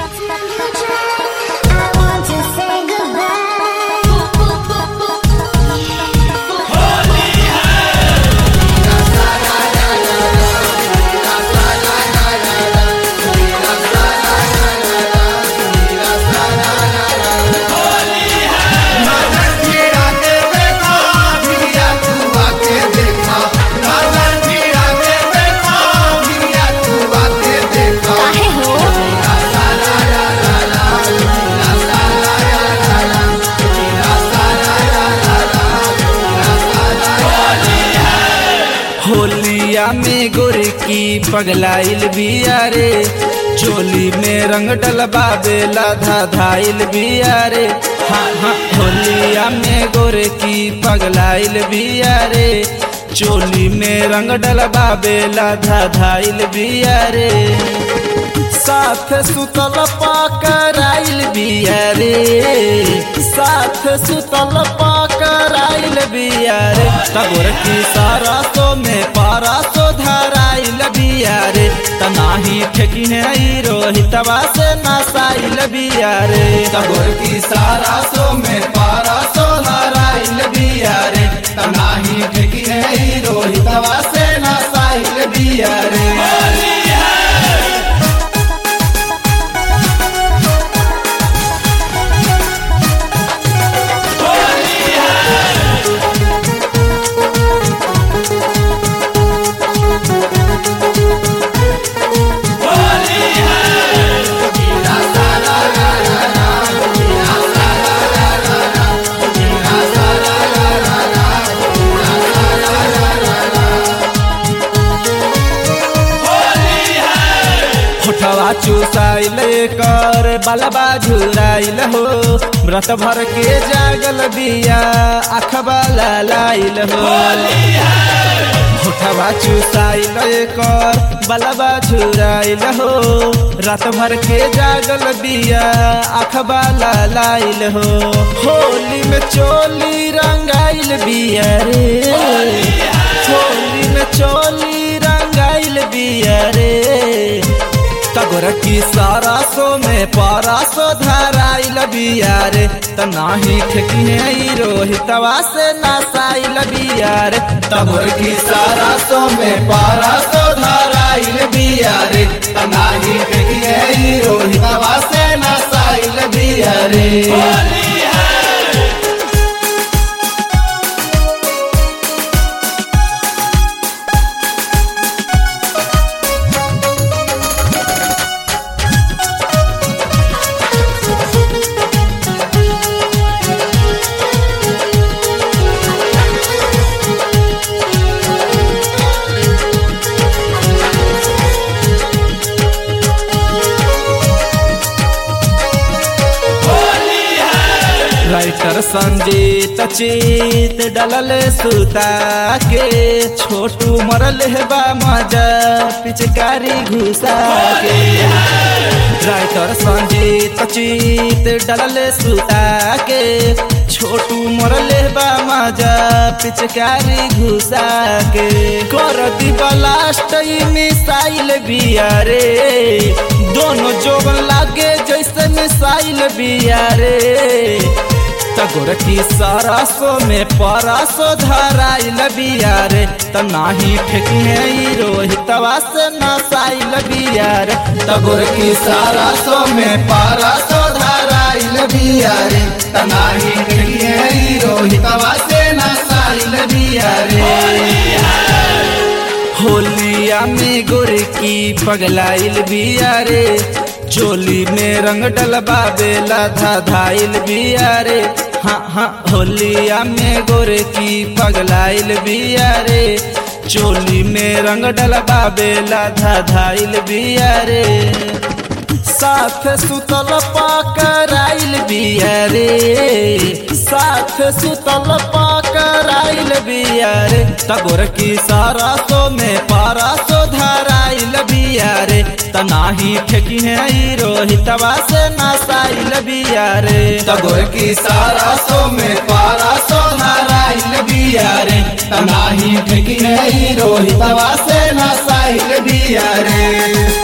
I want to say goodbye. काहे हो होलिया में गोरकी पगलाइल बिया रे चोली में रंग डलबा बेला धाधाइल बिया रे हाँ हाँ होलिया में गोरकी पगलाइल बिया रे चोली में रंग डलबा बेला धाधाइल बिया रे साथ सुतल पाकराइल बिया रे साथ सुतल पाकराइल बिया रे तगोर की सारा सो में पारा सो धराइल बिया रे तनाही ठेकी है ई रोहितवा से नसाइल बिया रे तगोर की सारा सो में पारा सो धराइल बिया रे तनाही ठेकी है ई रोहितवा से नसाइल बिया रे होठवा चूसाइल कर बलबा झुराइल हो व्रत भर के जागल बिया अखबा लाइल हो होठवा चूसाइल कर बलबा झुराइल हो रात भर के जागल बिया अखबा लाइल हो होली में चोली रंगाइल बिया रे होली में चोली रंगाइल बिया रे तगोर की सारा सो में पारा सो धराइल बिया रे त नाही ठेकी है ई रोहितवा से नसाइल बिया रे तगोर की सारा सो में पारा सो धराइल बिया रे त नाही ठेकी है ई रोहितवा से नसाइल बिया रे राइटर संजीत चीत डलल सुता के छोटू मरल बा मजा पिचकारी घुसा के राइटर संजीत चीत डलल सुता के छोटू मरल बा मजा पिचकारी घुसा के कर दी ब्लास्ट ई मिसाइल बिया रे दोनों जोबन लागे जैसे मिसाइल बिया रे तगोर की सरसो में परसो धराइल बिया रे त नाही ठेकी ई रोहितवा से नसाइल बिया रे तगोर की सरसो में परसो धराइल बिया रे त नाही ठेकी ई रोहितवा से नसाइल बिया रे होलिया में गोरकी पगलाइल बिया रे चोली में रंग डलबा बेला धाधाइल बिया रे हाँ हाँ होलिया में गोरकी पगलाइल बिया रे चोली में रंग डलबा बेला धाधाइल बिया रे साथ सुतल पाकराइल बिया रे साथ सुतल पाकराइल बिया रे तगोर की सारा सो में पारा सो धराइल बिया रे त नाही ठेकी है ई रोहितवा से नसाइल बिया रे तगोर की सारा सो में पारा सो धराइल बिया रे त नाही ठेकी है ई रोहितवा से नसाइल बिया रे